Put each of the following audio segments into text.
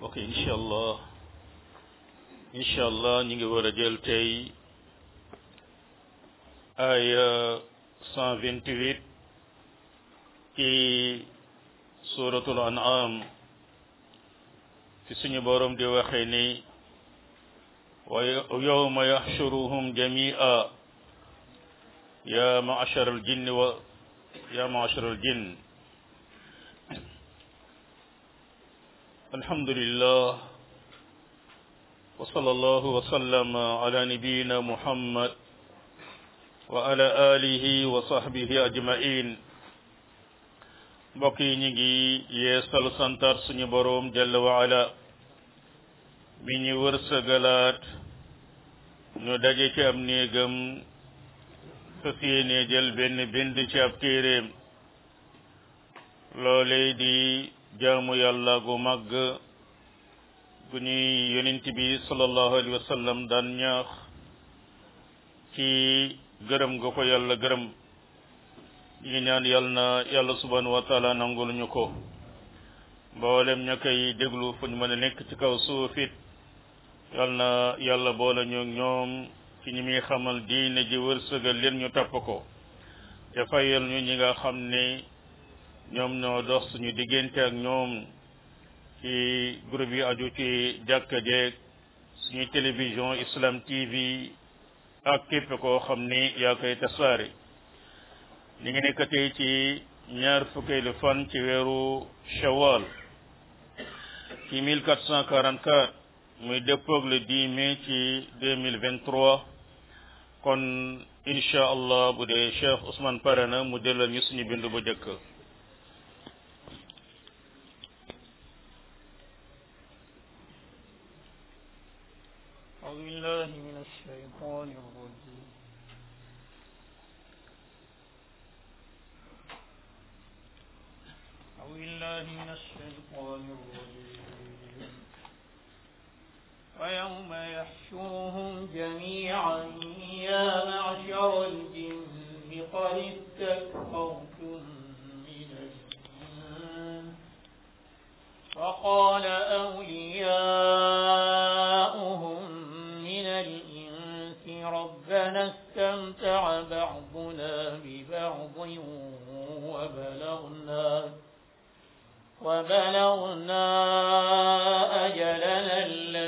ok incha allah incha allah ñu ngi war a jël tey aya cent vingt huit ci suratul an'am fi suñu borom di waxee ni wa yawma yaxshuruhum jami'a ya ma'ashar al jinn wa ya ma'ashar al jinn alhamdulillah wa sallallahu wa sallama ala nabiyyina muhammad wa ala alihi wa sahbihi ajma'in mbokk yi ñu ngi yeesal santar suñu boroom jalla wa ala mi ñu wërsëgalaat ñu daje ci am néegam fas yéene jël benn bind ci ab téeréem loolee di jaamu yàlla gu màgg gu ñuy yonent bi sallallahu alayhi wa sallam daan ñaax ci gërëm nga ko yàlla gërëm ñu ngi ñaan yàlla na yàlla subhanahu wa taala nangul ñu ko mboolem ña koy déglu fu ñu mën a nekk ci kaw suufit yàlla na yàlla boole ñu ñoom ci ñi muy xamal diine ji wërsëgal leen ñu topp ko te fayal ñu ñi nga xam ne ñoom ñoo dox suñu diggante ak ñoom ci groupe yi aju ci jàkka jeeg suñu télévision Islam TV ak képp koo xam ni yaa koy tasaare ñu ngi nekk tey ci ñaar fukkeelu fan ci weeru shawal ci 1444 muy dëppoog le 10 mai ci 2023 kon incha allah bu dee Cheikh Ousmane pare na mu jëlal ñu suñu bindu bu njëkk أعوذ بالله من الشيطان الرجيم أعوذ بالله من الشيطان الرجيم ويوم يحشرهم جميعا يا معشر الجن قد استكثرتم من الجن وقال أولياؤهم من الإنس ربنا استمتع بعضنا ببعض وبلغنا وبلغنا أجلنا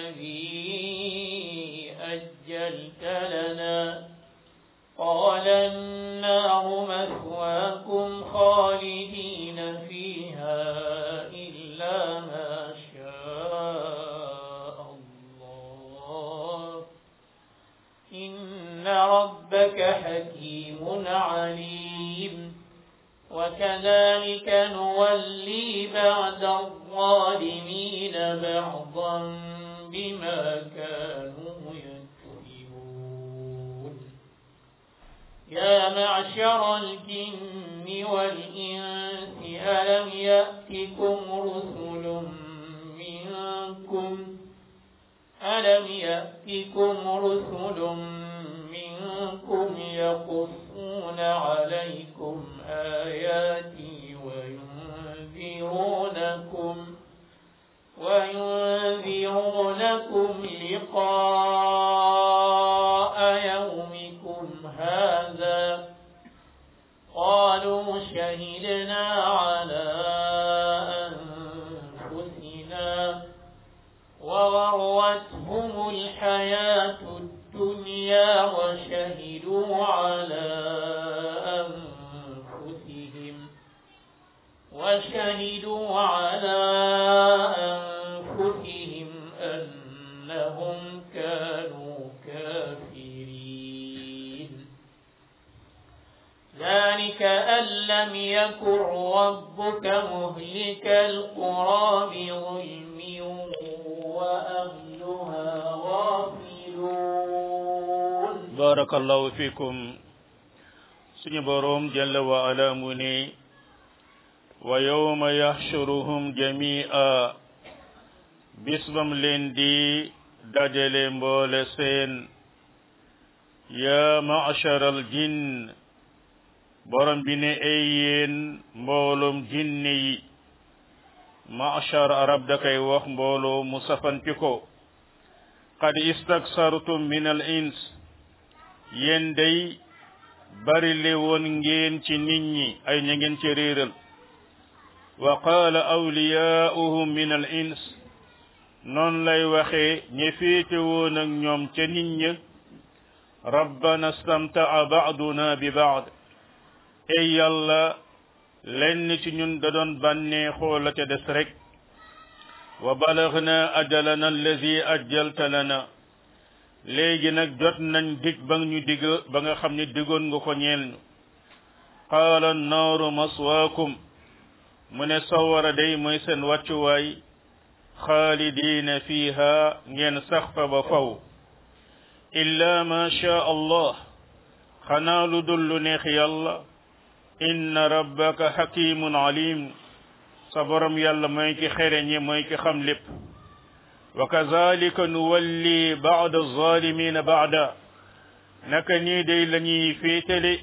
الذي أجلت لنا قال النار مثواكم خالدين فيها إلا ما شاء الله إن ربك حكيم عليم وكذلك نولي بعد الظالمين بعضا بما كانوا يكسبون يا معشر الجن والإنس ألم يأتكم رسل منكم ألم يأتكم رسل منكم يقصون عليكم آياتي وينذرونكم وينذرونكم لقاء يومكم هذا قالوا شهدنا على أنفسنا وغرتهم الحياة الدنيا وشهدوا على أنفسهم وشهدوا على أنفسهم أنهم كانوا كافرين ذلك أن لم يكن ربك مهلك القرى بظلم وأهلها غافلون barakallahu fikum suñu boroom jalla wa ala mu ne wa yawma yaxshuruhum jami'a bis bam leen di dajale mboole seen ya ma'sharal jinn borom bi ne ay yéen mbooloom jinne yi machar arab da koy wax mbooloo mu safanti ko qad istaksartum min al ins yéen day bari le woon ngeen ci nit ñi ay ña ngeen ci réeral wa qaala awliyaa'uhum min al ins noonu lay waxee ñe féete woon ak ñoom ca nit ña rabbana stamta'a ba'duna bi ba'd ey yàlla lenn ci ñun da doon bànneexoo la ca des rek wa balagna ajalana allazi ajjalta lana léegi nag jot nañ dig ba ñu dig ba nga xam ne digoon nga ko ñeel ñu qaala annaaru maswaakum mu ne sawara day mooy seen wàccuwaay xaalidiina fiiha ngeen sax fa ba faw illa ma sha allah xanaa lu dul lu neex yàlla inna rabbaka hakimun alim sa borom yàlla mooy ki xereñe mooy ki xam lépp wa kazalika nuwalli ba'da zalimina ba'da naka nii day la ñuy féetale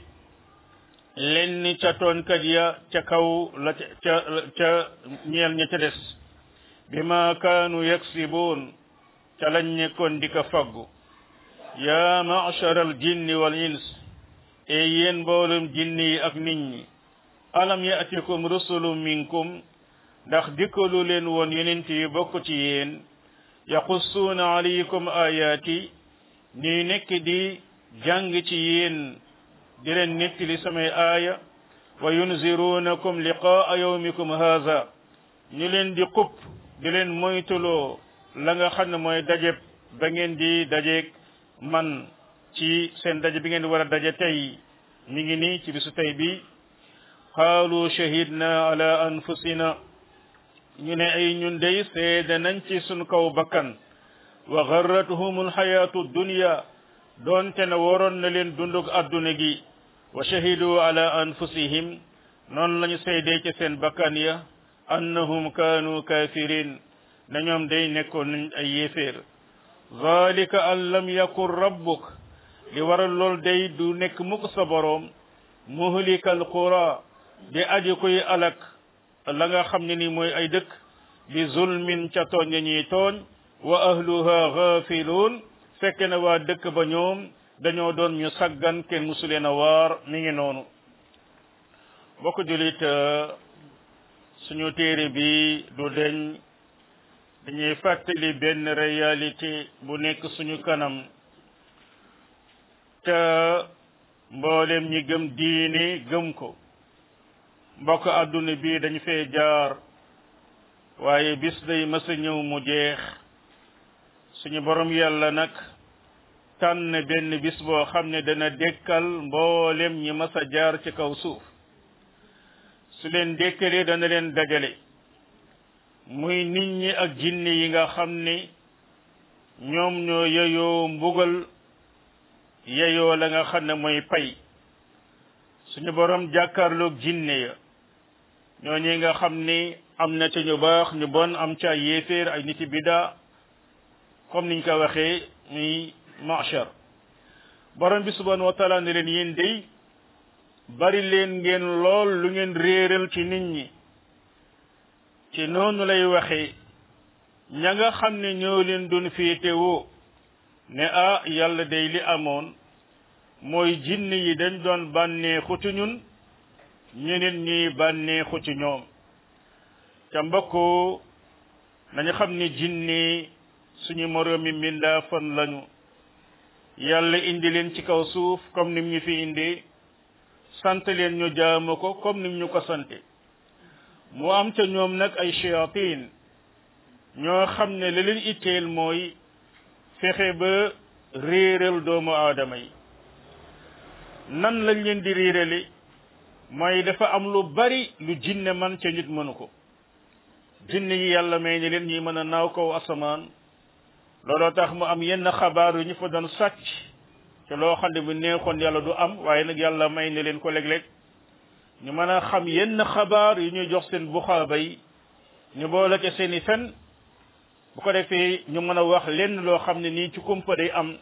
lenn ca toonkat ya ca kaw la ca ca ñeel ña ca des bima kaanu yaksibuun ca lañ nekkoon di ko faggu ya ma'shar al jinni wal ins e yéen mboolum jinni yi ak nit ñi alam ya'tikum rusulun minkum ndax dikkalu leen woon yonent yi bokk ci yéen yaqussuuna alaykum ayaati ñuy nekk di jàng ci yéen di leen nettali samay aaya wa yunziruunakum liqaa yawmikum haza ñu leen di xupp di leen moytuloo la nga xam ne mooy dajeb ba ngeen di dajeeg man ci seen daje bi ngeen di war a daje tey mi ngi nii ci bisu tey bi qaalu shahidna ala anfusina ñu ne ay ñun dey seede nañ ci suñ kaw bakkan wa garratuhum alxayatu dunya doonte ne waroon na leen dundug adduna gi wa shahidu ala anfusihim noonu lañu seedee ci seen bakkan ya annahum kaanu kafirin na ñoom day nekkoon nañ ay yéeféer zalika an lam yakun rabbuk li waral lool day du nekk mukk sa boroom muhlikal qura di aji koy alak la nga xam ne ni mooy ay dëkk bi zulmin ca tooñ ya ñuy tooñ wa ahluha ghafiluun fekk na waa dëkk ba ñoom dañoo doon ñu saggan kenn musuleen a waar mi ngi noonu bokk julit suñu téere bi du deñ dañuy fàttali benn réalité bu nekk suñu kanam te mboolem ñi gëm diine gëm ko mbokk àdduna bi dañu fee jaar waaye bis day mës a ñëw mu jeex suñu borom yàlla nag tànn benn bis boo xam ne dana dekkal mboolem ñi mës a jaar ci kaw suuf su leen dekkalee dana leen dajale muy nit ñi ak jinne yi nga xam ne ñoom ñoo yeyoo mbugal yeyoo la nga xam ne mooy pay suñu borom jàkkaarloog jinne ya ñoo ñi nga xam ni am na ca ñu baax ñu bon am ca yéeféer ay niti bida comme niñ ko waxee muy machar borom bi subhanahu wa taala ne leen yéen day bari leen ngeen lool lu ngeen réeral ci nit ñi ci noonu lay waxee ña nga xam ne ñoo leen doon féetewoo ne ah yàlla day li amoon mooy jinn yi dañ doon bànneexu ci ñun ñeneen ñuy bànneexu ci ñoom ca mbokk nañu xam ni jinni suñu moroomi mbindaa fan lañu yàlla indi leen ci kaw suuf comme nim ñu fi indi sant leen ñu jaamu ko comme nim ñu ko sante mu am ca ñoom nag ay shayatin ñoo xam ne la leen itteel mooy fexe ba réeral doomu aadama yi nan lañ leen di réerale mooy dafa am lu bari lu jinne man ca nit mënu ko jinne yi yàlla may ne leen ñuy mën a naaw kaw asamaan looloo tax mu am yenn xabaar yu ñu fa doon sàcc te loo xam ne bu neexoon yàlla du am waaye nag yàlla may ne leen ko léeg-léeg ñu mën a xam yenn xabaar yu ñuy jox seen buxaaba yi ñu boole ca seen i fen bu ko defee ñu mën a wax lenn loo xam ne nii ci kumpa day am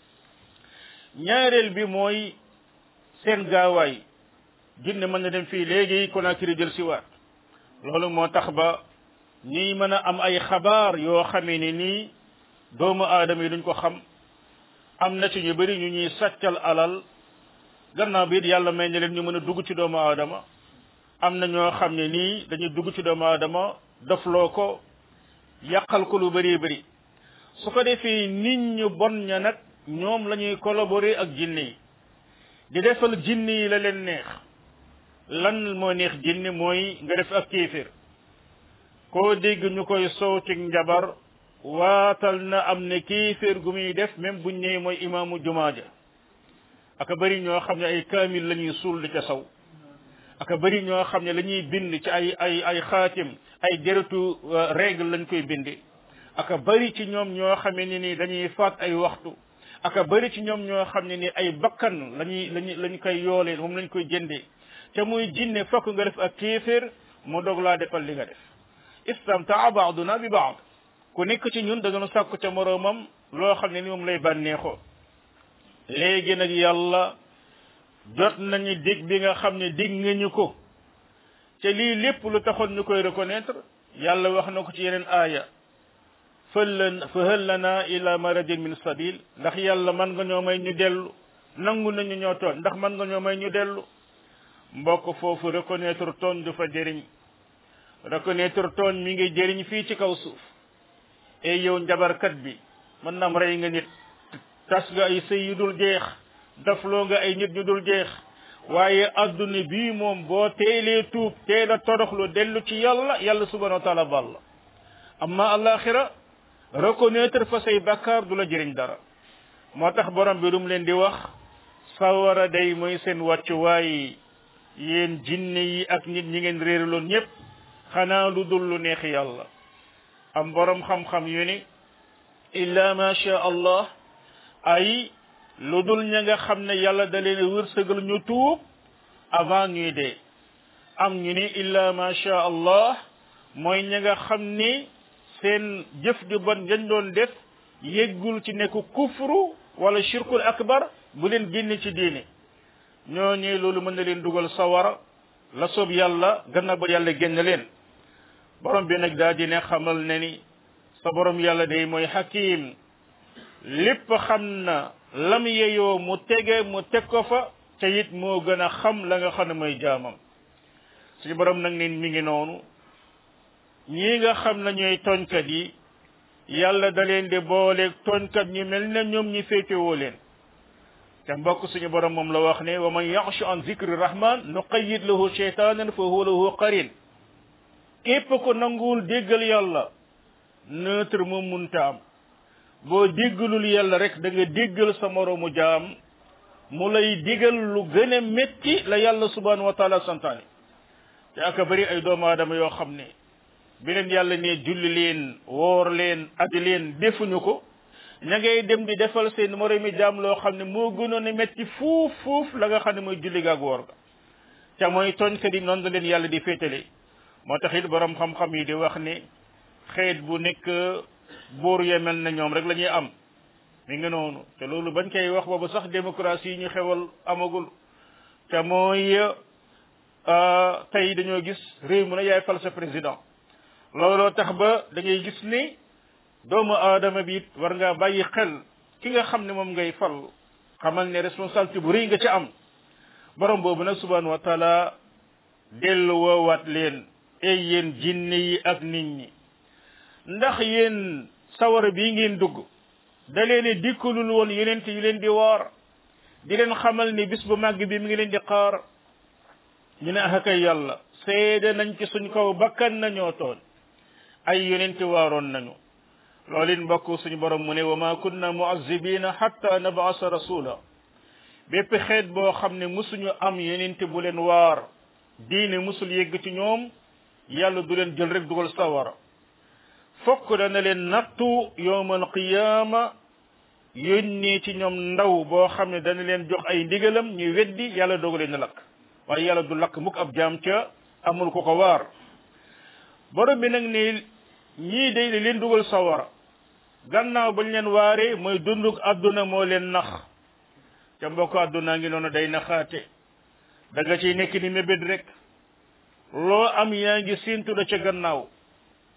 ñaareel bi mooy seen gaawaay jinne mën na dem fii léegi Conakry jël si waat loolu moo tax ba ñuy mën a am ay xabaar yoo xamee ne nii doomu aadama yi duñ ko xam am na ci ñu bëri ñu ñuy sàccal alal gannaaw bi it yàlla may na leen ñu mën a dugg ci doomu aadama am na ñoo xam ne nii dañuy dugg ci doomu aadama dofloo ko yàqal ko lu bëri bëri su ko defee nit ñu bon ña nag ñoom la ñuy collaborer ak jinne yi di defal jinne yi la leen neex lan moo neex jinne mooy nga def ak kéeféer koo dégg ñu koy soow ci njabar waatal na am ne kéeféer gu muy def même buñ ñëwee mooy imaamu jumaa ja aka bëri ñoo xam ne ay kaamil la ñuy suul di ca saw aka bëri ñoo xam ne la ñuy bind ci ay ay ay xaatim ay deretu règle lañ koy bindi aka bëri ci ñoom ñoo xamee ne ni dañuy faat ay waxtu aka bëri ci ñoom ñoo xam ne ni ay bakkan lañuy lañu lañu koy yoolee moom lañ koy jëndee te muy jinne fokk nga def ak kéeféer mu dog laa defal li nga def istamtaa baaduna bi baad ku nekk ci ñun da nga sàkku ca moroomam loo xam ne ni moom lay bànneexoo léegi nag yàlla jot nañu dig bi nga xam ne dig nga ñu ko te lii lépp lu taxoon ñu koy reconnaître yàlla wax na ko ci yeneen aaya fël fa hal lana ila maradin min sabil ndax yàlla man nga ñoo may ñu dellu nangu nañu ñoo tooñ ndax man nga ñoo may ñu dellu mbokk foofu reconnaître tooñ du fa jëriñ reconnaître tooñ mi ngi jëriñ fii ci kaw suuf et yow njabarkat bi mën naam rey nga nit tas nga ay sëy yu dul jeex dafloo nga ay nit ñu dul jeex waaye adduna bii moom boo teelee tuub teel a toroxlu dellu ci yàlla yàlla subhanahu wa taala bal la amma alaxira reconnaître fa say bakkaar du la jëriñ dara moo tax borom bi dum leen di wax sawara day mooy seen wàccuwaay yéen jinne yi ak nit ñi ngeen réeraloon ñépp xanaa lu dul lu neex yàlla am borom xam-xam yu ni illa ma sha allah ay lu dul ña nga xam ne yàlla da leen wërsëgal ñu tuub avant ñuy dee am ñu ni illa ma sha allah mooy ña nga xam ni seen jëf ju bon dañ doon def yeggul ci nekk kufru wala shirkul akbar bu leen génne ci diine ñooñee loolu mën na leen dugal sawara la soob yàlla gannaaw ba yàlla génn leen borom bi nag daa di ne xamal ne ni sa borom yàlla day mooy hakim lépp xam na lam yeyoo mu tege mu teg ko fa te it moo gën a xam la nga xam ne mooy jaamam suñu borom nag ne mi ngi noonu ñii nga xam ne ñooy tooñkat yi yàlla da leen di booleeg tooñkat ñu mel ne ñoom ñi féetewoo leen te mbokk suñu borom moom la wax ne wa man yaxshu an zikri rahman nuqayyid lahu sheytanan fa huwa lahu qarin képp ko nanguwul déggal yàlla neutre moom munta am boo déggalul yàlla rek da nga déggal sa moroomu jaam mu lay digal lu gën a métti la yàlla subhanahu wa taala santaane te aka bëri ay doomu aadama yoo xam ne bi leen yàlla ne julli leen woor leen aji leen defuñu ko ña ngay dem di defal seen moroomi jaam loo xam ne moo gënoon a métti fuuf fuuf la nga xam ne mooy julli gaag woor ga te mooy tooñkat yi noonu la leen yàlla di féetale moo tax it borom xam-xam yi di wax ne xeet bu nekk buur ya mel na ñoom rek la ñuy am mi ngi noonu te loolu bañ koy wax boobu sax démocratie yi ñu xewal amagul te mooy tey dañoo gis réew mu ne yaay fal sa président looloo tax ba da ngay gis ni doomu aadama bi it war ngaa bàyyi xel ki nga xam ne moom ngay fal xamal ne responsabilité bu rëy nga ci am borom boobu nag subhanahu wa taala dellu woowaat leen ay yéen jinne yi ak nit ñi ndax yéen sawara bii ngeen dugg da leen dikkalul woon yeneen yu leen di waar di leen xamal ni bis bu màgg bi mi ngi leen di xaar ñu ne ah kay yàlla seede nañ ci suñ kaw bakkan nañoo toon ay yonenti waaroon nañu loolu it mbokk suñu borom mu ne wa ma kunna muazibina hatta nabasa rasula bépp xeet boo xam ne musuñu am yonenti bu leen waar diine musul yegg ci ñoom yàlla du leen jël rek dugal sawara fokk dana leen nattu yowmal qiyaama yónnee ci ñoom ndaw boo xam ne dana leen jox ay ndigalam ñu weddi yàlla doog leen lakk waaye yàlla du lakk mukk ab jaam ca amul ko ko waar borom bi nag ne ñii day li leen dugal sawara gannaaw bañ leen waaree mooy dunduk àdduna moo leen nax ca mbokk àdduna ngi noonu day naxaate da nga ciy nekk ni mébét rek loo am yaa ngi séentu la ca gannaaw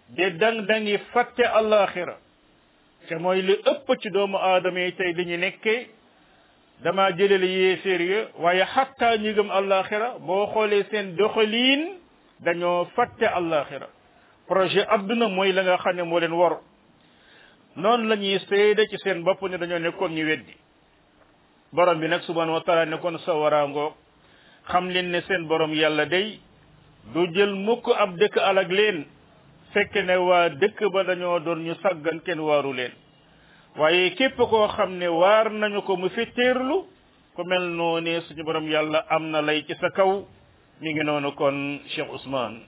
di dang dangi fàtte àllaaxira te mooy li ëpp ci doomu aadama yi tey li ñu nekkee dama jëlale yéeféer ya waaye xatta ñi gëm àllaaxira boo xoolee seen doxaliin dañoo fàtte àllaaxira projet adduna mooy la nga xam ne moo leen war noonu la ñuy seede ci seen bopp ne dañoo nekkoon ñu weddi borom bi nag subhanahu wa taala nekkoon sa waraangoog xam leen ne seen borom yàlla day du jël mukk ab dëkk alag leen fekk ne waa dëkk ba dañoo doon ñu saggan kenn waaru leen waaye képp koo xam ne waar nañu ko mu fitteerlu ku mel noonu suñu borom yàlla am na lay ci sa kaw mi ngi noonu kon Cheikh Ousmane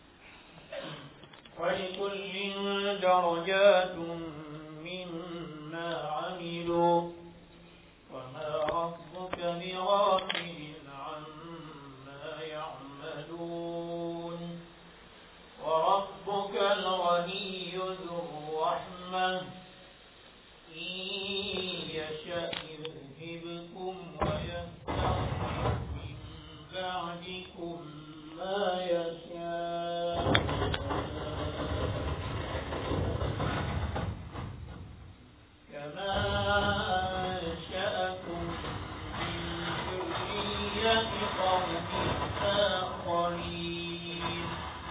ولكل درجات مما عملوا وما ربك بغافل عما يعملون وربك الغني ذو الرحمة إن يشأ يذهبكم ويستغفر من بعدكم ما يشاء كما أنشأكم من ذرية قوم آخرين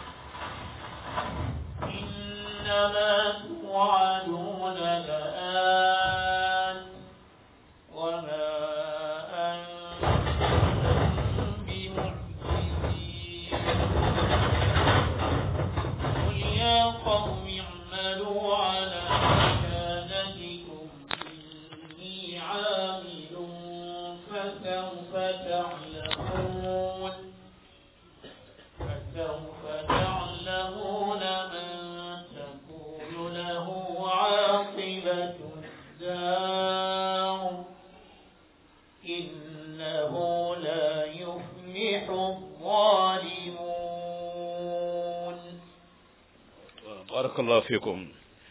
إنما توعدون لآت وما أنتم بمعجزين قل يا قوم اعملوا على مكانتكم إني عامل فسوف تعلمون فسوف تعلمون من تكون له عاقبة الدار إنه لا يفلح الظالمون barakallahu fikum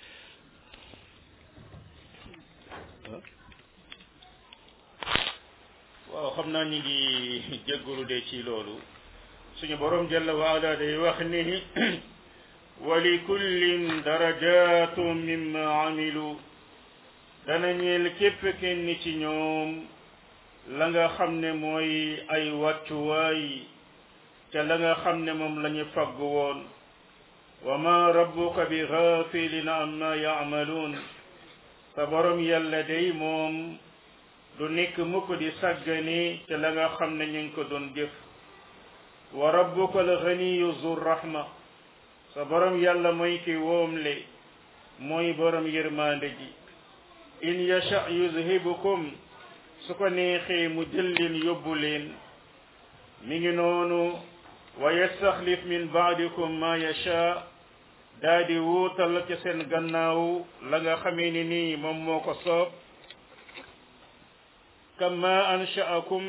waaw xam naa ñu ngi jéggalu de ci loolu suñu borom jalla wa ala day wax ni wa li kullin darajatun mimma amilu dana ñeel képp kenn ci ñoom la nga xam ne mooy ay wàccuwaay ca la nga xam ne moom la ñu fagg woon wa ma rabbuka bi ghafilin amma ya'malun sa borom yàlla day moom du nekk mukk di sàggani te la nga xam ne ñu ngi ko doon jëf wa rabbuka al ghaniyu zu rahma sa borom yàlla mooy ki woomle mooy borom yërmande ji in yasha yuzhibukum su ko neexee mu jël leen yóbbu leen mi ngi noonu wa yastaxlif min baadikum ma yasha daa di wuutal ci seen gannaaw la nga xamee ni nii moom moo ko soob kama anshaakum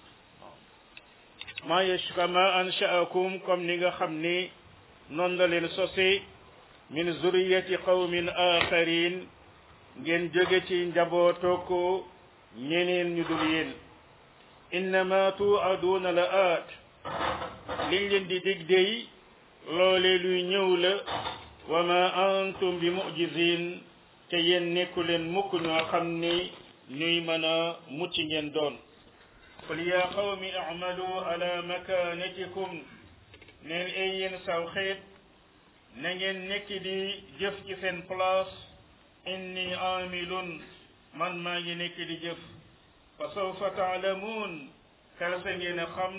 ma yash kama anshaakum comme ni nga xam ni noonu la leen sosi min zuriyati qawmin axarin ngeen jóge ci njabootoo ko ñeneen ñu dul yéen innama tuaduuna la aat liñ leen di dig dey loolee luy ñëw la wa ma antum bi mujizin te yéen nekku leen mukk ñoo xam ni ñuy mën a mucc ngeen doon qul ya qawmi i'malu ala makanatikum neen ay yéen saw xeet na ngeen nekk di jëf ci seen place inni amilun man maa ngi nekk di jëf fa sawfa taalamuun kalasa ngeen a xam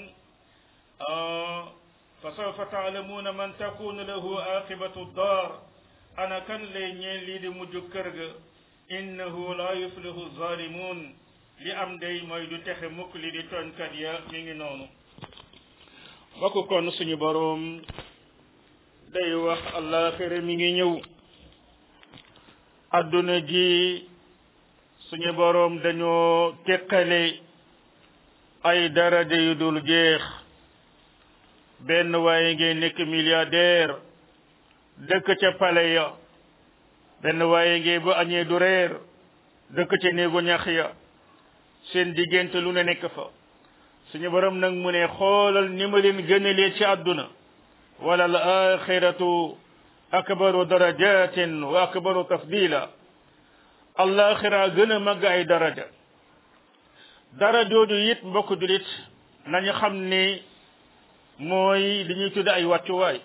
fa sawfa taalamuuna man takunu lahu aqibatu dar ana kan lay ñeen lii di mujj kër ga innahu la yuflihu zalimun li am day mooy du texe mukk li di tooñkat ya mi ngi noonu bokk kon suñu boroom day wax àllaaxira mi ngi ñëw adduna ji suñu boroom dañoo teqale ay daraja yu dul jeex benn waaye ngeen nekk milliardaire dëkk ca pale ya benn waaye ngeen bu añee du reer dëkk ca néegu ñax ya seen diggante lu ne nekk fa suñu borom nag mu ne xoolal ni ma leen gënalee ci àdduna wala al axiratu akbaru darajatin wa akbaru tafdila allaxira gën a màgg ay daraja dara jooju it mbokk julit nañu xam ni mooy li ñuy tudde ay wàccuwaay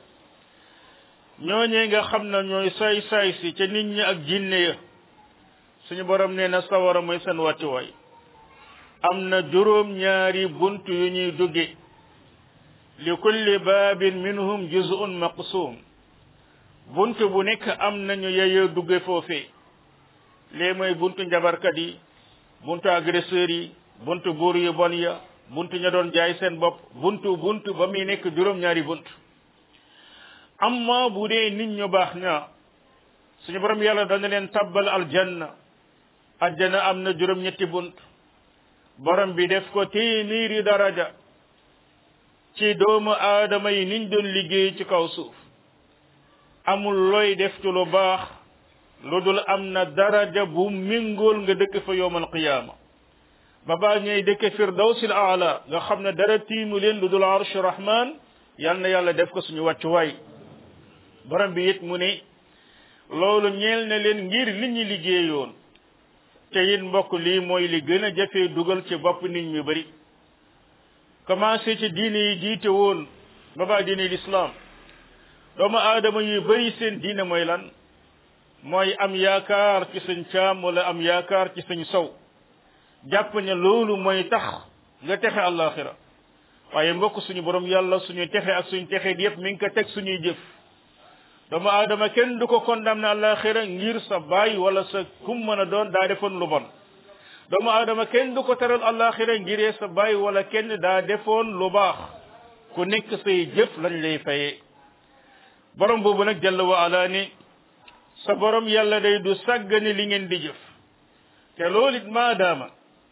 ñooñee nga xam ne ñooy saay saay si ca nit ñi ak jinne ya suñu borom nee na sawara mooy seen wàccuwaay am na juróom ñaari bunt yu ñuy dugge li kulli baabin minhum juz'un maqsum bunt bu nekk am nañu yeyoo dugge foofee lee mooy buntu njabarkat yi buntu agresseurs yi buntu buur yu bon ya buntu ña doon jaay seen bopp buntu buntu ba muy nekk juróom ñaari bunt amma bu dee nit ñu baax ña suñu borom yàlla dana leen tabbal aljanna aljanna am na juróom ñetti bunt borom bi def ko téeméeri daraja ci doomu aadama yi niñ doon liggéey ci kaw suuf amul looy def ci lu baax lu dul am na daraja bu mingool nga dëkk fa yowmal qiyaama ba baa ñuy dëkk firdawsil aala nga xam ne dara tiimu leen lu dul arsh rahman yal na yàlla def ko suñu wàccuwaay borom bi it mu ne loolu ñeel na leen ngir li ñu liggéeyoon te it mbokk lii mooy li gën a jafee dugal ci bopp nit ñu bari commencé ci diine yi jiite woon ba baa diine l'islam doomu aadama yu bari seen diine mooy lan mooy am yaakaar ci suñ caam wala am yaakaar ci suñ sow jàpp ne loolu mooy tax nga texe àllaaxira waaye mbokk suñu borom yàlla suñu texe ak suñu texe yépp mi ngi ko teg suñuy jëf doomu aadama kenn du ko condamné àllaaxira ngir sa baay wala sa kum mën a doon daa defoon lu bon doomu aadama kenn du ko teral àllaaxira ngiree sa baay wala kenn daa defoon lu baax ku nekk say jëf lañ lay fayee borom boobu nag jalla wa ala ni sa borom yàlla day du sàggane li ngeen di jëf te loolu it maadaama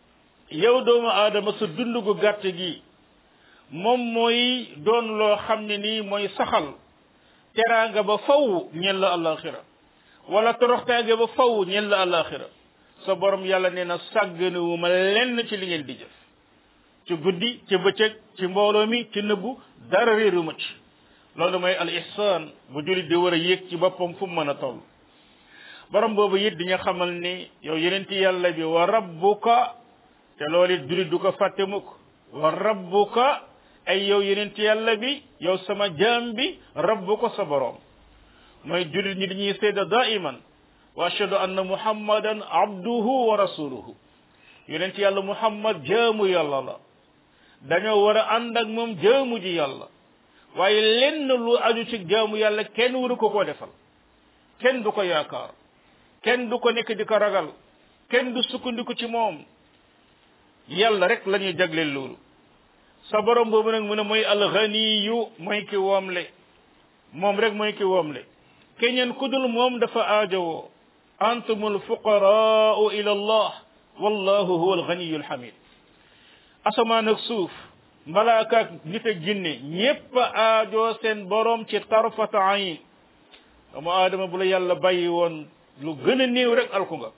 yow doomu aadama sa dund gu gàtt gi moom mooy doon loo xam ne nii mooy saxal teraanga ba faw ñel la alaxira wala toroxtaange ba faw ñel la alaxira sa borom yàlla nee na sàgganewu ma lenn ci li ngeen di jëf ci guddi ci bëccëg ci mbooloo mi ci nëbbu dara réeru ma ci loolu mooy al ihsan bu julit di war a yéeg ci boppam fu mu mën a toll borom boobu it di nga xamal ni yow yenenti yàlla bi wa rabbuka te loolu it julit du ko fàtte mukk wa rabbuka ay yow yenenti yàlla bi yow sama jaam bi rabbuka sa borom mooy julit ñi dañuy seeda daiman wa ashhadu anna muhammadan abduhu wa rasuluhu yenenti yàlla muhammad jaamu yàlla la dañoo war a ànd ak moom jaamu ji yàlla waaye lenn lu aju ci jaamu yàlla kenn waru ko koo defal kenn du ko yaakaar kenn du ko nekk di ko ragal kenn du sukkandiku ci moom yàlla rek la ñuy jagleel loolu sa borom boobu nag mu ne mooy alganiyu mooy ki woomle moom rek mooy ki woomle keneen ku dul moom dafa aajowoo antumul fuqaraau ila allah wallahu huwa alganiyu alhamid asamaan ak suuf malaaka ak nit ak jinne ñépp aajoo seen borom ci tarfata ayin doomu aadama bu la yàlla bàyyi woon lu gën a néew rek alku nga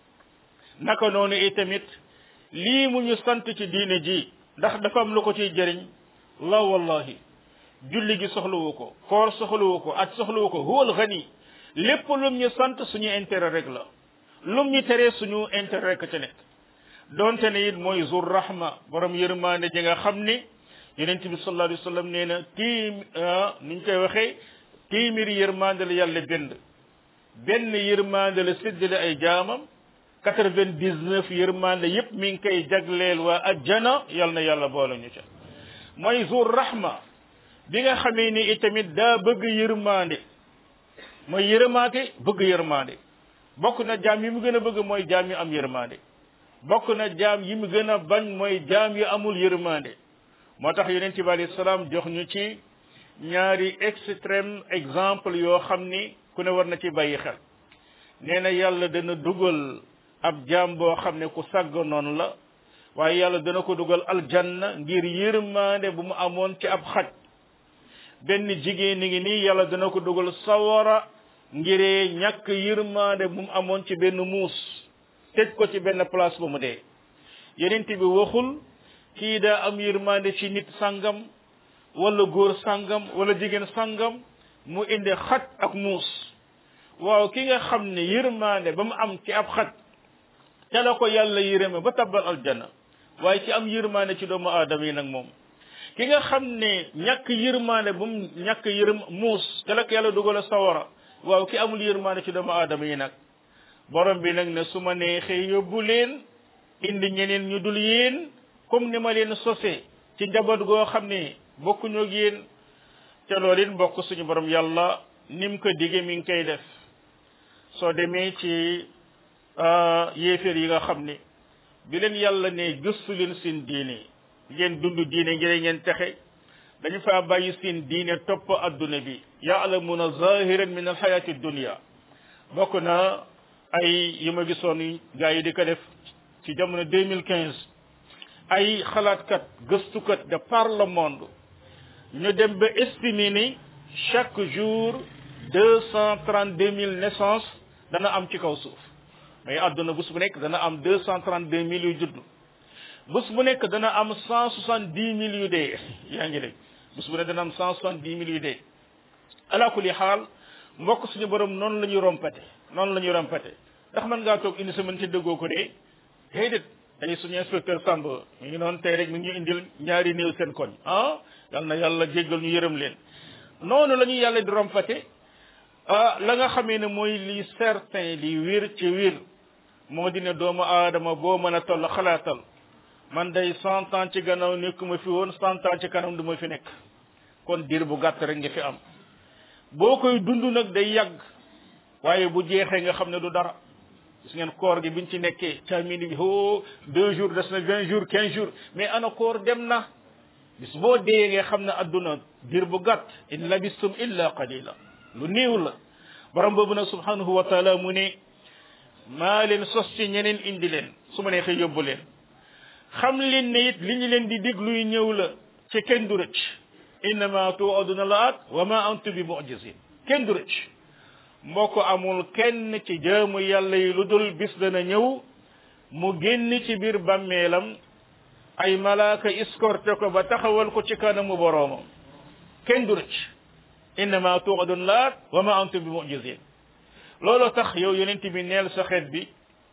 naka noonu itamit lii mu ñu sant ci diine ji ndax dafa am lu ko ciy jëriñ la wallahi julli gi soxlawu ko koor soxlawu ko aj soxlawu ko huwal xani lépp lum ñu sant suñu intérêt rek la lum ñu teree suñu intérêt rek ci nekk donte ne it mooy zur rahma borom yërmande ji nga xam ni yonent bi sallallahu alayhi wa sallam nee na tiim ni ñu koy waxee téeméeri yërmande la yàlla bind benn yërmande la séddale ay jaamam quatre vingt dix neuf yërmande yépp mi ngi koy jagleel waa ajjana yal na yàlla boole ñu ca mooy zur rahma bi nga xamee ni itamit daa bëgg yërmande mooy yërmaate bëgg yërmande bokk na jaam yi mu gën a bëgg mooy jaam yi am yërmande bokk na jaam yi mu gën a bañ mooy jaam yi amul yërmande moo tax yonent bi alayhi salaam jox ñu ci ñaari extrême exemple yoo xam ni ku ne war na ci bàyyi xel nee na yàlla dana dugal ab jaam boo xam ne ku sàgg noonu la waaye yàlla dana ko dugal aljanna ngir yërmande bu mu amoon ci ab xaj benn jigéen ni ngi nii yàlla dana ko dugal sawara ngiree ñàkk yërmande bu mu amoon ci benn muus tëj ko ci benn place ba mu dee yenent bi waxul kii daa am yërmande ci nit sangam wala góor sangam wala jigéen sangam mu indi xat ak muus waaw ki nga xam ne yërmaande ba mu am ci ab xat te la ko yàlla yërëme ba tabbal aljanna waaye ci am yërmaande ci doomu aadama yi nag moom ki nga xam ne ñàkk yërmaande bu mu ñàkk yërëm muus te la ko yàlla dugal sawara waaw ki amul yërmaande ci doomu aadama yi nag borom bi nag ne su ma neexee yóbbu leen indi ñeneen ñu dul yéen comme ni ma leen sosee ci njaboot goo xam ne bokkuñu ak yéen te loolu it bokk suñu borom yàlla ni mu ko digee mi ngi koy def soo demee ci yéeféer yi nga xam ne bi leen yàlla ne gëstu leen seen diine ngeen dund diine ngir ngeen texe dañu faa bàyyi seen diine topp adduna bi yaalamuna zahiran min alxayati dunia bokk na ay yi ma gisoon gars yi di ko def ci jamono 2015 ay xalaatkat gëstukat de par le monde ñu dem ba estimer ni chaque jour deux cent trente deux mille naissances dana am ci kaw suuf mais àdduna bés bu nekk dana am deux cent trente deux mille yu judd bés bu nekk dana am cent soixante dix mille yu dee yaa ngi dégg bés bu nekk dana am cent soixante dix mille yu dee ala kulli xaal mbokk suñu borom noonu la ñuy rompate noonu la ñuy rompate ndax mën ngaa toog une semaine ci dëggoo ko dee déedéet tey suñu inspecteur Samb mi ngi noonu tey rek mi ngi ñu indil ñaari néew seen koñ ah yal na yàlla jéggal ñu yërëm leen noonu la ñuy yàlla di rompate ah la nga xamee ne mooy li certain li wér ci wér moo di ne doomu aadama boo mën a toll xalaatal man day cent ans ci gannaaw nekkuma fi woon cent ans ci kanam du ma fi nekk kon diir bu gàtt rek nga fi am boo koy dund nag day yàgg waaye bu jeexee nga xam ne du dara gis ngeen koor gi biñ ci nekkee camini bi ho deux jours des na vingt jours quinze jours mais ana koor dem na bis boo dee nga xam ne adduna diir bu gàtt in labistum illa qalila lu néew la borom boobu nag subhanahu wa taala mu ne maa leen sos ci ñeneen indi leen su ma neexee yóbbu leen xam leen ne it li ñu leen di dig luy ñëw la ci kenn du rëcc innama tuaduna laat wa ma antum bi mujizin kenn du rëcc mbokk amul kenn ci jaamu yàlla yi lu dul bis dana ñëw mu génn ci biir bàmmeelam ay malaaka escorté ko ba taxawal ko ci kanamu boroomam kenn du rëcc innama tuadun laat wa ma antum bi mujizin loolu tax yow yonent bi neel sa xeet bi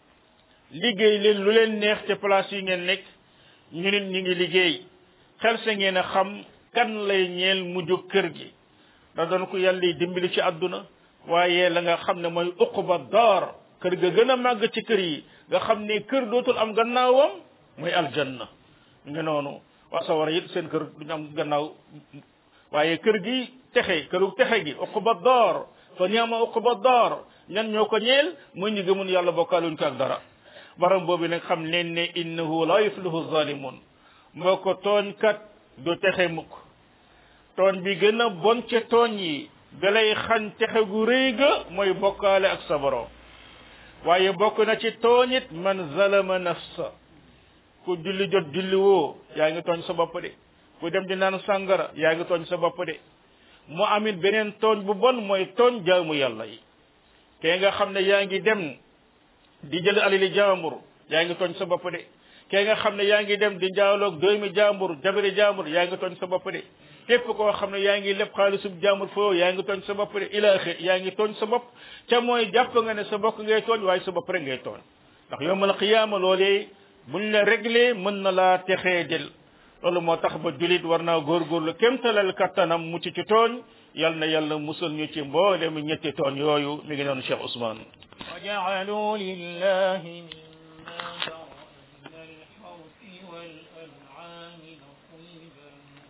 liggéey leen lu leen neex ca place yi ngeen nekk ñu nit ñi ngi liggéey xel sa ngeen a xam kan lay ñeel mujj kër gi da doon ko yàlla dimbali ci àdduna waaye la nga xam ne mooy uquba daar kër ga gën a màgg ci kër yi nga xam ne kër dootul am gannaawam mooy aljanna nga noonu waa sawara it seen kër duñu am gannaaw waaye kër gi texe këru texe gi uquba daar fa niama uquba daar ñan ñoo ko ñeel muy ñu gëmun yàlla bokkaaluñ ko ak dara baram boobu nag xam leen ne innahu la yuflihu zalimun moo ko tooñ kat du texe mukk tooñ bi gën a bon ca tooñ yi dalay xañ texe gu rëy ga mooy bokkaale ak sa borom waaye bokk na ci tooñit man zalama nafsa ku julli jot julli woo yaa ngi tooñ sa bopp de ku dem di naan sàngara yaa ngi tooñ sa bopp de mu amit beneen tooñ bu bon mooy tooñ jaamu yàlla yi kee nga xam ne yaa ngi dem di jël alali jaambur yaa ngi tooñ sa bopp de kee nga xam ne yaa ngi dem di jaaloog doomi jaambur jabari jaambur yaa ngi tooñ sa bopp de képp koo xam ne yaa ngi lépp xaalisub jaambur foo yaa ngi tooñ sa bopp de ilaaxe yaa ngi tooñ sa bopp ca mooy jàpp nga ne sa bopp ngay tooñ waaye sa bopp rek ngay tooñ ndax yowmal qiyaama loolee buñ la réglé mën na laa texee del loolu moo tax ba julit war naa góorgóorlu kémtalal kattanam mucc ci tooñ yal na yàlla musal ñu ci mboole mu ñetti tooñ yooyu mi ngi noonu Cheikh Ousmane وجعلوا لله مما ذرأ من الحرث والأنعام نصيبا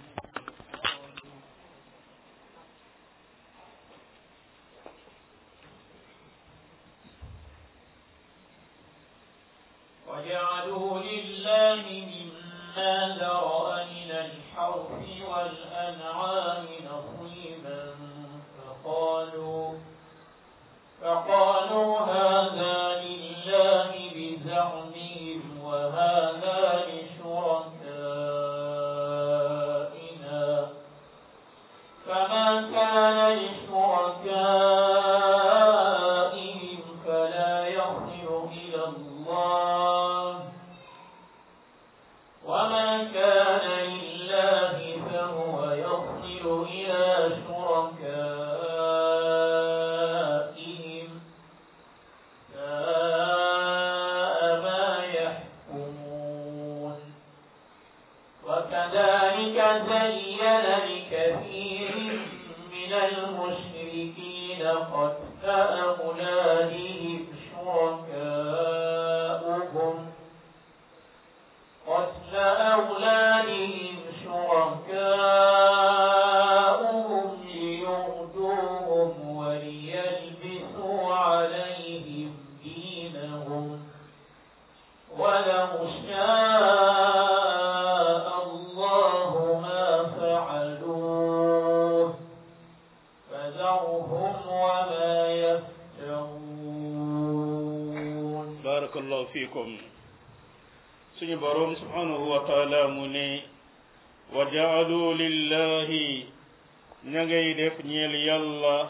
فقالوا وجعلوا لله مما ذرأ من الحرث والأنعام نصيبا فقالوا فقالوا هذا لله بزعمهم وهذا لشركائنا فما كان لشركائهم فلا يصل إلى الله وما كان لله فهو يصل إلى شركائهم barakallahu fiikum suñu boroom subhanahu wa taala mu ne wa jaalu lillahi ña ngay def ñeel yàlla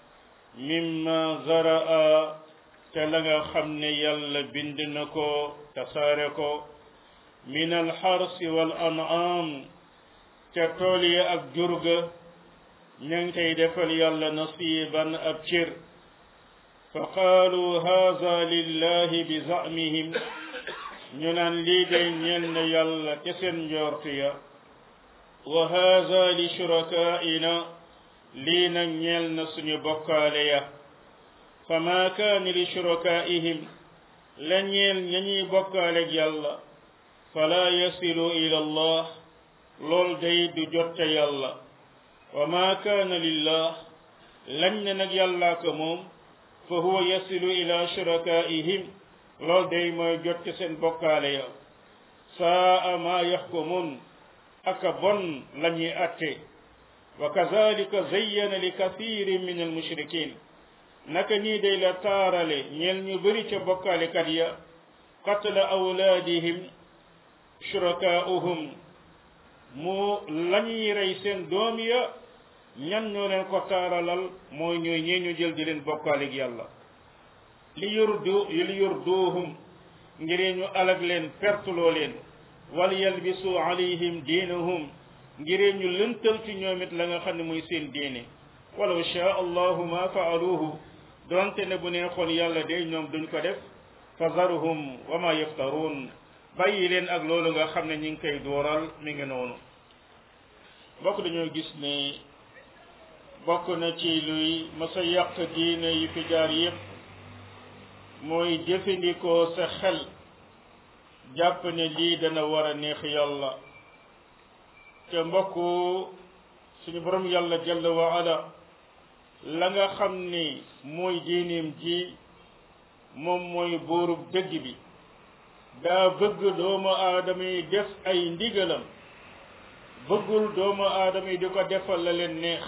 mimma zaraa te la nga xam ne yàlla bind na ko tasaare ko min alxarsi wal an'am te tool ya ak jurga ña ngi koy defal yàlla nasiban ab cër fa qaalu haza lillahi bi zamihim ñu naan lii day ñeel na yàlla te seen njortu ya wa haza li shurakaina lii nag ñeel na suñu bokkaale ya fa ma kaani li shurakaihim la ñeel ña ñuy bokkaaleeg yàlla fala yasilu ila allah lool day du jotte yàlla wa ma kaana lillah lañ ne nag yàllaa ko moom fa huwa yasilu ila shurakaihim lool day mooy jotte seen bokkaale ya saa ma yaxkumun aka bon la ñuy atte wa kazalika zayyana li kathirin min almushrikin naka nii day la taarale ñeel ñu bëri ca bokkaalekat ya qatla awlaadihim shurakaa'uhum mu lañuy rey seen doom ya ñan ñoo leen ko taaralal mooy ñooy ñee ñu jël di leen bokkaaleeg yàlla li yurdu li yurduhum ngir ñu alag leen pertuloo leen wal yalbisu alayhim diinahum ngir ñu lëntal ci ñoom it la nga xam ne muy seen diine walaw shaa allahu ma faaluhu donte ne bu neexoon yàlla de ñoom duñ ko def fa zaruhum wa ma yaftaruun bàyyi leen ak loolu nga xam ne ñi ngi koy dooral mi ngi noonu bokk dañoo gis ne bokk na ci luy masa yàq diine yi fi jaar yépp mooy jëfandikoo sa xel jàpp ne lii dana war a neex yàlla te mbokk suñu borom yàlla jalla wa ala la nga xam ni mooy diineem ji moom mooy buurub dëgg bi daa bëgg doomu aadama yi def ay ndigalam bëggul doomu aadama yi di ko defal la leen neex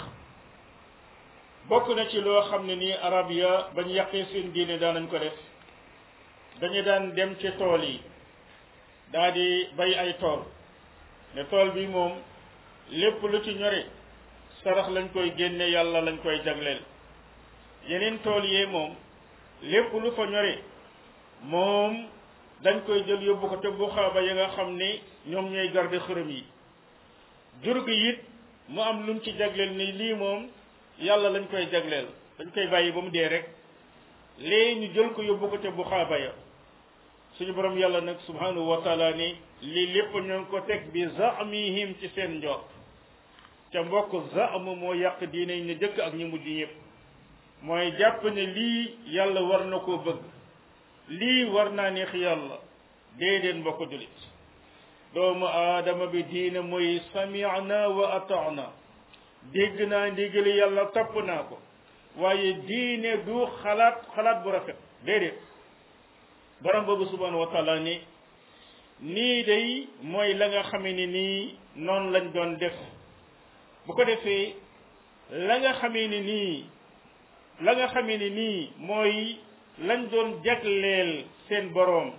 bokk na ci loo xam ne nii arab ya bañ yàqee seen diine daanañ ko def dañu daan dem ci tool yi daa di bay ay tool ne tool bi moom lépp lu ci ñore sarax lañ koy génne yàlla lañ koy jagleel yeneen tool yee moom lépp lu fa ñore moom dañ koy jël yóbbu ko te buxaaba ya nga xam ne ñoom ñooy garde xërëm yi jur gi it mu am luñ ci jagleel ni lii moom yàlla lañ koy jagleel dañ koy bàyyi ba mu dee rek lee ñu jël ko yóbbu ko te buxaaba ya suñu borom yàlla nag subhanahu wa taala ni lii lépp ñoo ngi ko teg bi zamihim ci seen njort ca mbokk zam moo yàq diine ñu jëkk ak ñu mujj ñëpp mooy jàpp ne lii yàlla war na koo bëgg lii war naa neex yàlla déedéet mbokk julit doomu aadama bi diine mooy sami'na wa ata'na dégg naa ndigali yàlla topp naa ko waaye diine du xalaat xalaat bu rafet déedéet borom boobu subhanahu wa taala ni nii day mooy la nga xamee ni nii noonu lañ doon def bu ko defee la nga xamee ni nii la nga xamee ni nii mooy lañ doon jagleel seen boroom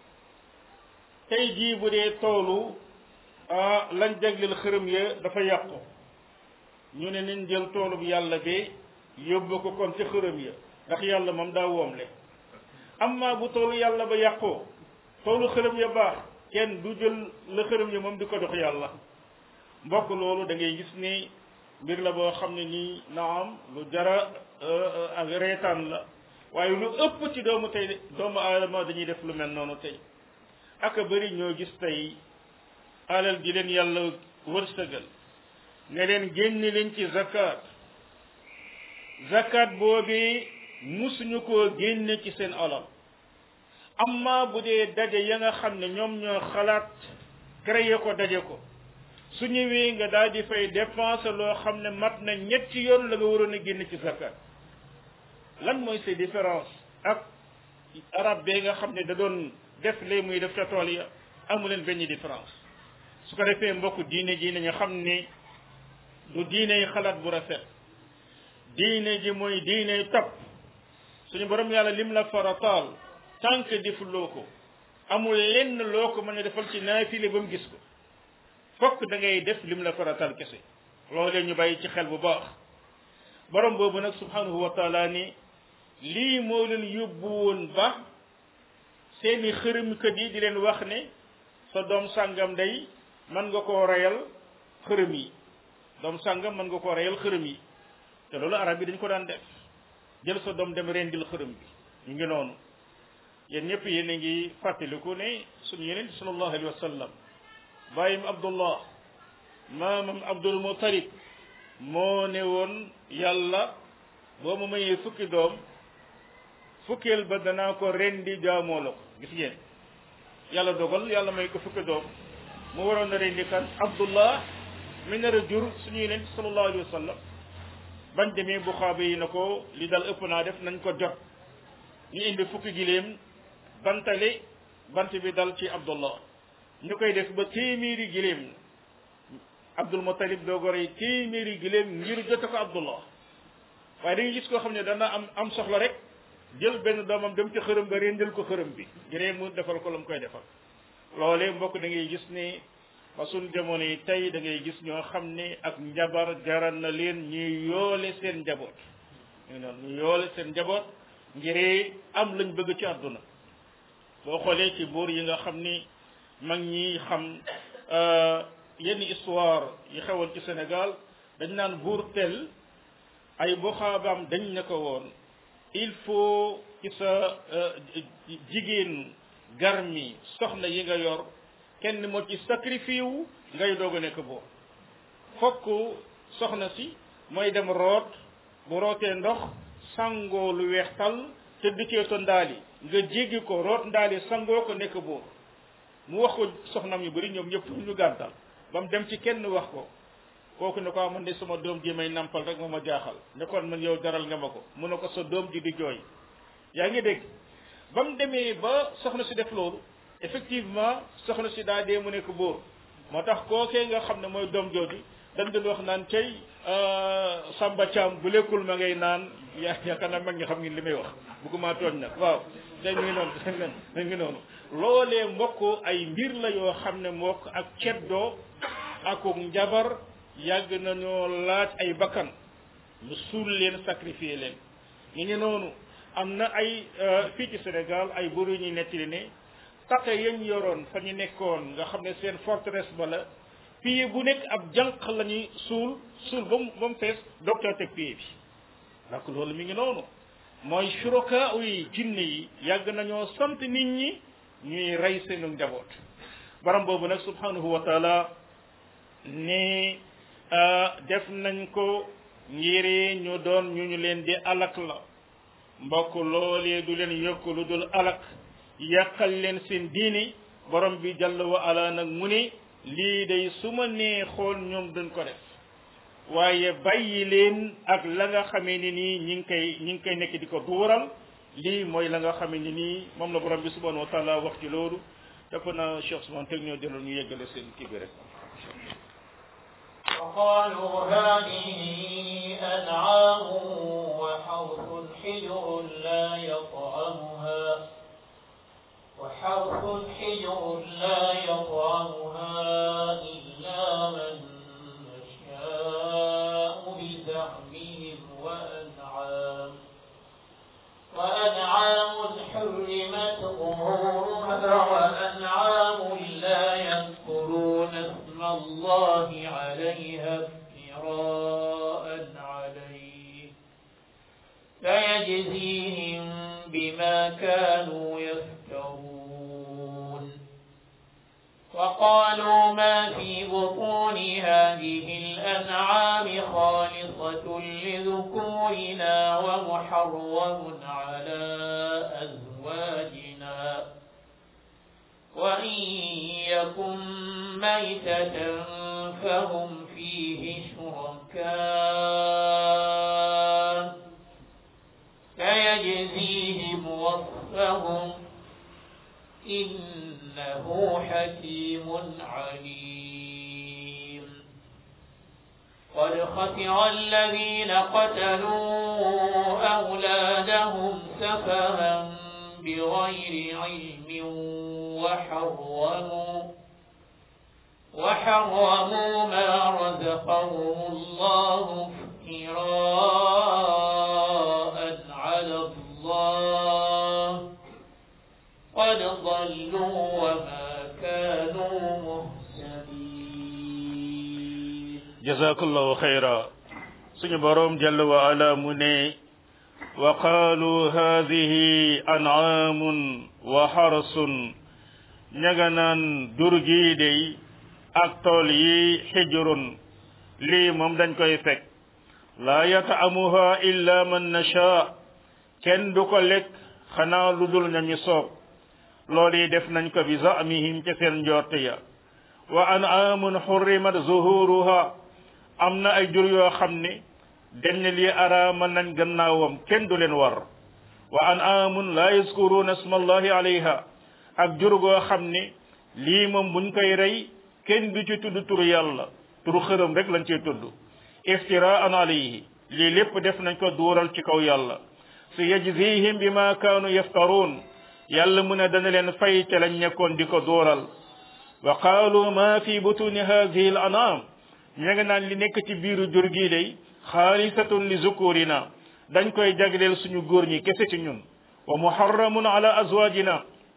tey jii bu dee toolu ah lañ jagleel xërëm ya dafa yàqu ñu ne nañ jël toolu bu yàlla bi yóbbu ko kon ci xërëm ya ndax yàlla moom daa woomle amma bu toolu yàlla ba yàqoo toolu xërëm ya baax kenn du jël la xërëm ya moom di ko dox yàlla mbokk loolu da ngay gis ni mbir la boo xam ne nii naam lu jara ak reetaan la waaye lu ëpp ci doomu tey doomu aadama dañuy def lu mel noonu tey aka bëri ñoo gis tey alal ji leen yàlla wërsëgal ne leen génne leen ci zakat zakat boobi musuñu koo génne ci seen alal amma bu dee daje ya nga xam ne ñoom ñoo xalaat créé ko daje ko su ñëwee nga daal di fay dépense loo xam ne mat na ñetti yoon la nga waroon a génn ci zakat lan mooy ces différence ak arab bee nga xam ne da doon def lee muy def ca tool ya amu leen benn différence su ko defee mbokk diine ji nañu xam ne du diine yi xalaat bu rafet diine ji mooy diine topp suñu borom yàlla lim la farataal tant que defuloo ko amul lenn loo ko mën a defal ci naafile ba mu gis ko fokk da ngay def lim la faratal kese loolee ñu bàyyi ci xel bu baax borom boobu nag subhanahu wa taala ni lii moo leen yóbbu woon ba seeni xërëmkat yi di leen wax ne sa doom sàngam day mën nga koo reyal xërëm yi doom sàngam mën nga koo reyal xërëm yi te loolu arab yi dañ ko daan def jël sa doom dem rendil xërëm bi ñu ngi noonu yéen ñëpp yéen a ngi fàttaliku ne suñu yeneen sallallahu alayhi wa sallam bàyyim abdullah maamam abdul mutalib moo ne woon yàlla boo ma mayee fukki doom fukkeel ba danaa ko rendi jaamoo la ko gis ngeen yàlla dogal yàlla may ko fukki doom mu waroon a rendi kan abdullah mi nar a jur suñu yeneen sallallahu alayhi wa sallam bañ demee bu xaaba yi na ko li dal ëpp naa def nañ ko jot ñu indi fukki giléem bantale bant bi dal ci abdullah ñu koy def ba téeméeri giléem abdul mutalib doo ko rey téeméeri giléem ngir jote ko abdullah waaye dañuy gis koo xam ne dana am am soxla rek jël benn doomam dem ci xërëm ba rendil ko xërëm bi ngir mu defal ko la mu koy defal loolee mbokk da ngay gis ne ba suñ jamono yi tey da ngay gis ñoo xam ne ak njabar jaral na leen ñuy yoole seen njaboot ñu noonu ñu yoole seen njaboot ngir am lañ bëgg ci àdduna boo xoolee ci buur yi nga xam ni mag ñi xam yenn histoire yi xewoon ci Sénégal dañ naan buur tel ay boxaabaam dañ ne ko woon il faut ci sa jigéen garmi soxna yi nga yor kenn moo ci sacrifice wu ngay doog a nekk buur fokk soxna si mooy dem root bu rootee ndox sangoo lu weex tal te duccee to ndaali nga jéggi ko root ndaali sangoo ko nekk buur mu wax ko soxnam yu bari ñoom ñëpp ñu gàntal ba mu dem ci kenn wax ko kooku ne ko man de sama doom ji may nampal rek moo ma jaaxal ne kon man yow jaral nga ma ko mu ne ko sa doom ji di jooy yaa ngi dégg ba mu demee ba soxna si def loolu effectivement soxna si daa dee mu nekk buur moo tax kookee nga xam ne mooy doom jooju dañ doon wax naan cay Samba Thiam bu lekkul ma ngay naan yaa yaakaar naa mag ñi xam ngeen li may wax bëgguma tooñ nag waaw day ngi noonu day ngi noonu loolee mbokk ay mbir la yoo xam ne mbokk ak ceddoo ak njabar yàgg nañoo laaj ay bakkan mu suul leen sacrifier leen ñu ngi noonu am na ay fii ci Sénégal ay buur yu ñuy nettali ne taqe yañ yoroon fa ñu nekkoon nga xam ne seen forteresse ba la pied bu nekk ab jànq la ñuy suul suul ba mu ba mu fees docteur teg pied bi donc loolu mi ngi noonu mooy suraka yi jinne yi yàgg nañoo sant nit ñi ñuy rey seenu njaboot baram boobu nag subhanahu wa taala ne def nañ ko ngir ñu doon ñu ñu leen di alak la mbokk loolee du leen yokk lu dul alak yàqal leen seen diini borom bi jàll wa ala nag mu ne lii day su ma neexoon ñoom duñ ko def waaye bàyyi leen ak la nga xamee ni nii ñi ngi koy ñi ngi koy nekk di ko duural lii mooy la nga xamee ni nii moom la borom bi subhanahu wa taala wax ci loolu dafa na Cheikh Ousmane teg ñoo jëloon ñu yeggale seen kii bi rek وقالوا هذه أنعام وحرث حجر لا يطعمها وحرث حجر لا يطعمها إلا من نشاء بزعمهم وأنعام وأنعام حرمت ظهورها وأنعام لا يذكرون اسم الله عليها افتراء عليه فيجزيهم بما كانوا يفترون وقالوا ما في بطون هذه الأنعام خالصة لذكورنا ومحرم على أزواجنا وإن يكن ميتة فهم فيه شركاء فيجزيهم وصفهم إنه حكيم عليم قد خسر الذين قتلوا أولادهم سفها بغير علم وحرموا وحرموا ما رزقهم الله افتراء على الله قد ضلوا وما كانوا مهتدين jazakallahu xayra suñu borom jalla wa ala mu ne wa qaalu haadihi an'aamun wa xarasun ña nga naan dur gii dey ak tool yi xijrun lii moom dañ koy fekk laa yata'amuha illa man nasha kenn du ko lekk xanaa lu dul nañu soob loolu yi def nañ ko bi zamihim ca seen njort ya wa an'aamun xurrimat zuhuruha am na ay jur yoo xam ne dañ ne lii araama nañ gannaawam kenn du leen war wa an'aamun laa yazkuruuna isma allahi alayha ak jur goo xam ne lii moom buñ koy rey kenn du ci tudd turu yàlla turu xërëm rek lañ ciy tudd iftiraan alayhi lii lépp def nañ ko duural ci kaw yàlla su yajzihim bi ma kaanu yaftaruun yàlla mu ne dana leen fay te lañ nekkoon di ko duural wa qaalu ma fi butuni hadihi al anam ña nga naan li nekk ci biiru jur gii day xaalisatun li zukurina dañ koy jagleel suñu góor ñi kese ci ñun wa muharramun ala azwajina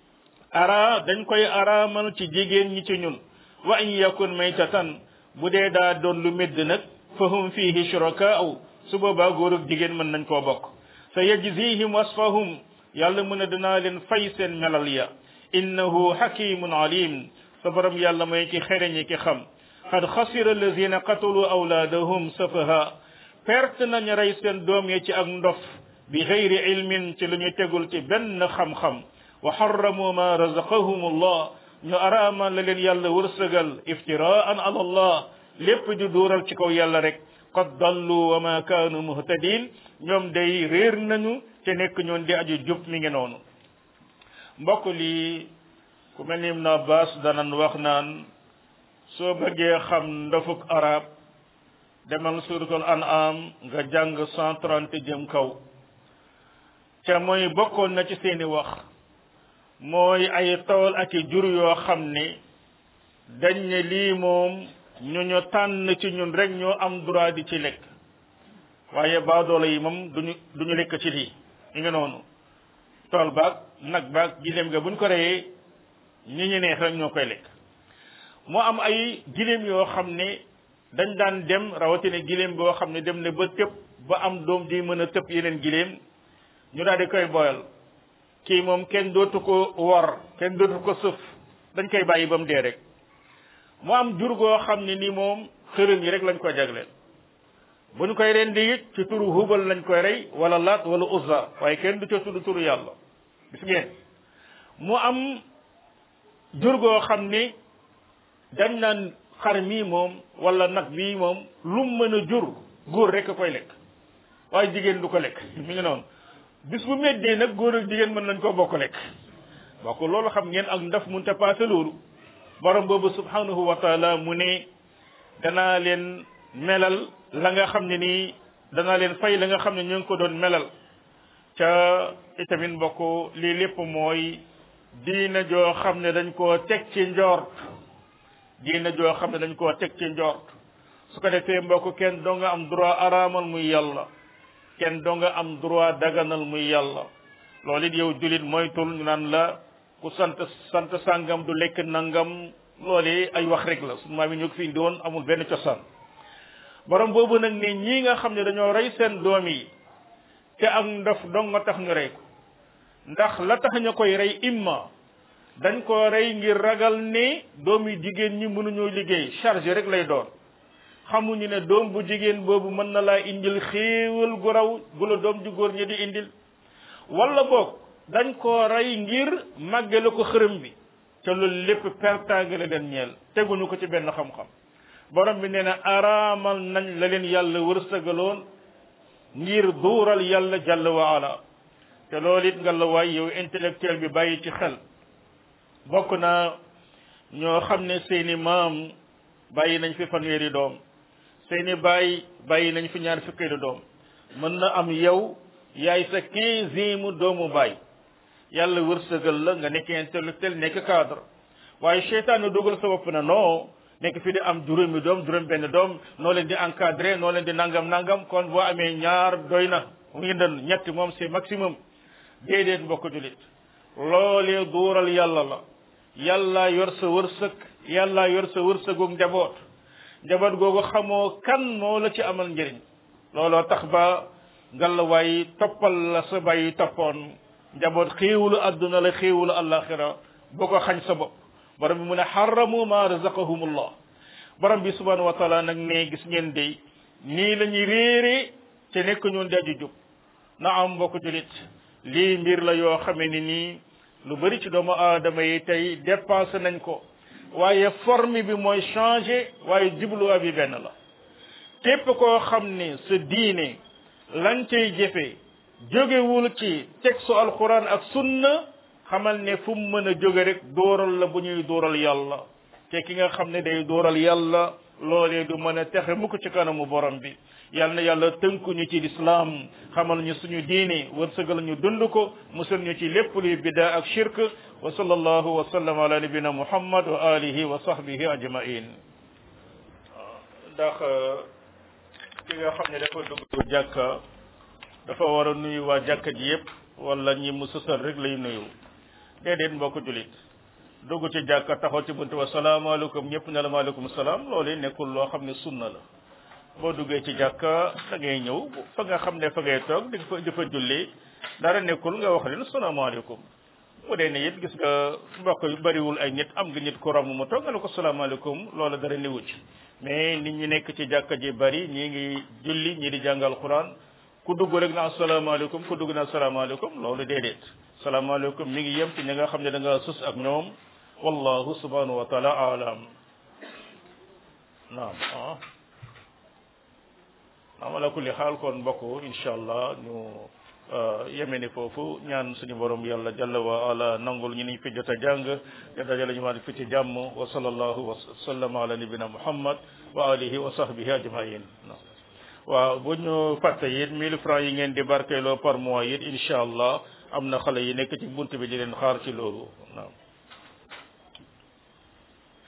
ara dañ koy araamal ci jigéen ñi ci ñun wa in yakun maytatan bu dee daa doon lu medd nag fahum fihi shurakaa'u su boobaa góor ak jigéen mën nañ koo bokk sa yajzihim wasfahum yàlla mu ne danaa leen fay seen melal ya innahu hakimun alim sa borom yàlla mooy ki xereñi ki xam qad xasira allazina qatalu awlaadahum safaha perte nañu rey seen doom ya ci ak ndof bi xeyri ilmin ci lu ñu tegul ci benn xam-xam wa harramu ma razaqahum allah ñu araama la leen yàlla wërsëgal iftiraan ala allah lépp di duural ci kaw yàlla rek qad dallu wa ma kaanu muhtadin ñoom day réer nañu te nekk ñoon di aju jub mi ngi noonu mbokk lii ku mel ni Ibn Abbas danan wax naan soo bëggee xam ndofuk arab demal suratul an'am nga jàng cent trente jëm kaw ca mooy bokkoon na ci seeni wax mooy ay tool ak i jur yoo xam ne dañ ne lii moom ñu ñu tànn ci ñun rek ñoo am droit di ci lekk waaye baadoolo yi moom duñu duñu lekk ci lii ñu ngi noonu tool baag nag baag gileem nga buñ ko reyee ñi ñu neex rek ñoo koy lekk moo am ay gileem yoo xam ne dañ daan dem rawatina gileem boo xam ne dem ne ba tëb ba am doom di mën a tëb yeneen gileem ñu daal di koy boyal kii moom kenn dootu ko wor kenn dootu ko sëf dañ koy bàyyi ba mu dee rek mu am jur goo xam ne ni moom xërëm yi rek lañ koy jagleel bu ñu koy rendi it ci turu hubal lañ koy rey wala laat wala uzza waaye kenn du ca tudd turu yàlla gis ngeen mu am jur goo xam ni dañ naan xar mii moom wala nag bii moom lu mën a jur góor rek a koy lekk waaye jigéen du ko lekk mi ngi noonu bis bu meddee nag góor ak jigéen mën nañ koo bokk lekk bokk loolu xam ngeen ak ndaf mun te paase loolu borom boobu subhanahu wa taala mu ne danaa leen melal la nga xam ne nii danaa leen fay la nga xam ne ñu ngi ko doon melal ca itamit mbokk lii lépp mooy diina joo xam ne dañ koo teg ci njort diina joo xam ne dañ koo teg ci njort su ko defee mbokk kenn doo nga am droit araamal muy yàlla kenn doo nga am droit daganal muy yàlla loolu it yow julit moytul ñu naan la ku sant sant sàngam du lekk nangam loolu ay wax rek la sunu maam yi ñu ko fi indi woon amul benn cosaan borom boobu nag ne ñii nga xam ne dañoo rey seen doom yi te ak ndof dong nga tax ñu rey ko ndax la tax ñu koy rey imma dañ ko rey ngir ragal ne doom yi jigéen ñi mënuñoo liggéey charge rek lay doon xamuñu ne doom bu jigéen boobu mën na laa indil xéewal gu raw gu la doom ju góor ñi di indil wala boog dañ koo rey ngir màggale ko xërëm bi te loolu lépp pertaange la leen ñeel teguñu ko ci benn xam-xam borom bi nee na araamal nañ la leen yàlla wërsëgaloon ngir duural yàlla jàll wa ala te loolu it nga la waay yow intellectuel bi bàyyi ci xel bokk na ñoo xam ne seeni maam bàyyi nañ fi fanweeri doom seeni baay bàyyi nañ fi ñaar fukkeelu doom mën na am yow yaay sa quinzième doomu baay yàlla wërsëgal la nga nekk intellectuel nekk cadre waaye seytaane dugal sa bopp na non nekk fi di am juróomi doom juróom benn doom noo leen di encadré noo leen di nangam nangam kon boo amee ñaar doy na mu ngi doon ñetti moom c'est maximum déedéet mbokk julit loolee duural yàlla la yàlla yor sa wërsëg yàlla yor sa wërsëgu njaboot njaboot googu xamoo kan moo la ci amal njëriñ looloo tax ba ngalawaay toppal la sa bàyyi toppoon njaboot xéewulu adduna la xéewulu alaxira boo ko xañ sa bopp borom bi mu ne xaramu ma razaqahumullah borom bi subhanahu wa taala nag ne gis ngeen dey nii la ñuy réere te nekk ñoon di aju jub na am mbokk julit lii mbir la yoo xamee ni nii lu bari ci doomu aadama yi tey dépassé nañ ko waaye forme bi mooy changé waaye jubluwaa bi benn la képp koo xam ne sa diine lañ cay jëfe jógewul ci texte alquran ak sunna xamal ne fu mu mën a jóge rek dóoral la bu ñuy dóoral yàlla te ki nga xam ne day dóoral yàlla loolee du mën a texe mukk ci kanamu borom bi yal na yàlla tënku ñu ci lislaam xamal ñu suñu diine wërsëgal ñu dund ko musal ñu ci lépp luy bida ak shirk wa sallallahu wa sallam ala nabina muhammad wa alihi wa sahbihi ajmain ndax ki nga xam ne dafa dugg jàkka dafa war a nuyu waa jàkka ji yépp wala ñi mu sësal rek lay nuyu déedéet mbokk julit dugg ci jàkka taxaw ci buntu wa salaamaaleykum ñëpp ne la maaleykum salaam loolu nekkul loo xam ne sunna la boo duggee ci jàkka da ngay ñëw fa nga xam ne fa ngay toog di fa di fa julli dara nekkul nga wax leen salaamaaleykum bu dee ne it gis nga mbokk yu bariwul ay nit am nga nit ko romb mu toog nga ne ko salaamaaleykum loola dara newu ci mais nit ñi nekk ci jàkka ji bari ñii ngi julli ñii di jàngal quran ku dugg rek na asalaamaaleykum ku dugg na asalaamaaleykum loolu déedéet salaamaaleykum mi ngi yem ci ñi nga xam ne da nga sus ak ñoom wallahu subhanahu wa taala alam naam ah naam ala kulli xaal kon mbokk insha allah ñu yeme ni foofu ñaan suñu borom yàlla jalla wa ala nangul ñu niñ fi jot a jàng te dajale ñu maa fi ci jàmm wa sallallahu wa sallam ala nabina muhammad wa alihi wa sahbihi ajmain waaw bu ñu fàtte it mille francs yi ngeen di barkeeloo par mois it incha allah am na xale yi nekk ci bunt bi di leen xaar ci loolu waaw